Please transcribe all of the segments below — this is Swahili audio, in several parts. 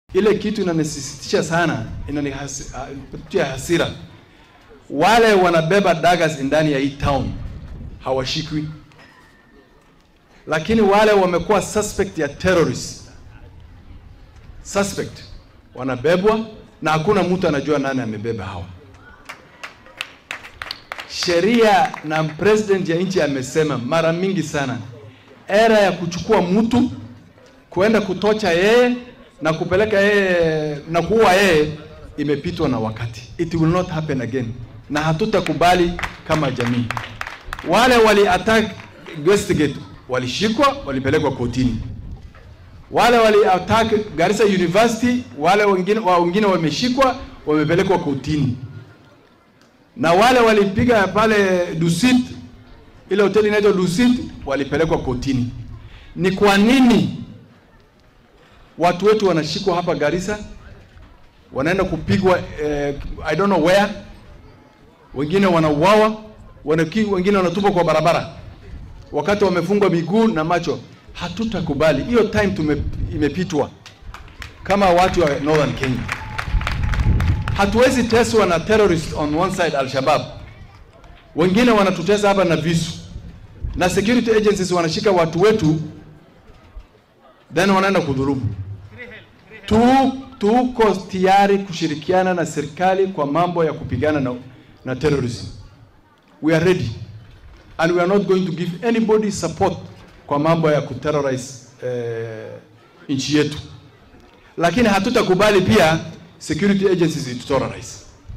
Ile kitu inanisisitisha sana, inanipatia hasira. Wale wanabeba daggers ndani ya hii town hawashikwi, lakini wale wamekuwa suspect ya terrorist suspect wanabebwa na hakuna mtu anajua nani amebeba hawa. Sheria na president ya nchi amesema mara mingi sana, era ya kuchukua mtu kuenda kutocha yeye na kupeleka yeye na kuua yeye imepitwa na wakati. It will not happen again, na hatutakubali kama jamii. Wale wali attack Westgate walishikwa, walipelekwa kotini. Wale wali attack Garissa University, wale wengine wa wengine wameshikwa, wamepelekwa kotini. Na wale walipiga pale Dusit, ile hoteli inaitwa Dusit, walipelekwa kotini. Ni kwa nini watu wetu wanashikwa hapa Garissa, wanaenda kupigwa eh, I don't know where, wengine wanauawa, wanaki, wengine wanatupwa kwa barabara wakati wamefungwa miguu na macho. Hatutakubali hiyo, time tume, imepitwa kama watu wa Northern Kenya. Hatuwezi teswa na terrorist on one side Al-Shabaab, wengine wanatutesa hapa na visu, na security agencies wanashika watu wetu then wanaenda kudhulumu. Tu, tuko tayari kushirikiana na serikali kwa mambo ya kupigana na, na terrorism. We are ready and we are not going to give anybody support kwa mambo ya kuterrorize eh, nchi yetu, lakini hatutakubali pia security agencies ituterrorize.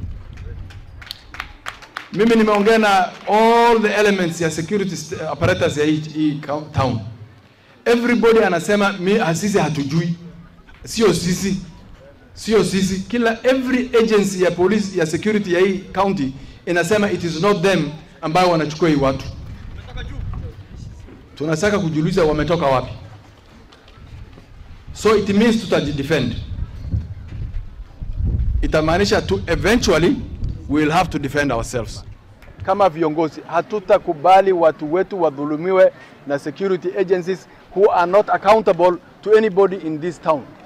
Mimi nimeongea na all the elements ya security apparatus ya hii, hii town everybody anasema mi sisi hatujui, sio sisi, sio sisi. Kila every agency ya police ya security ya hii county inasema it is not them ambao wanachukua hii watu. Tunataka kujiuliza wametoka wapi? So it means tutajidefend, itamaanisha tu eventually we will have to defend ourselves. Kama viongozi hatutakubali watu wetu wadhulumiwe na security agencies who are not accountable to anybody in this town.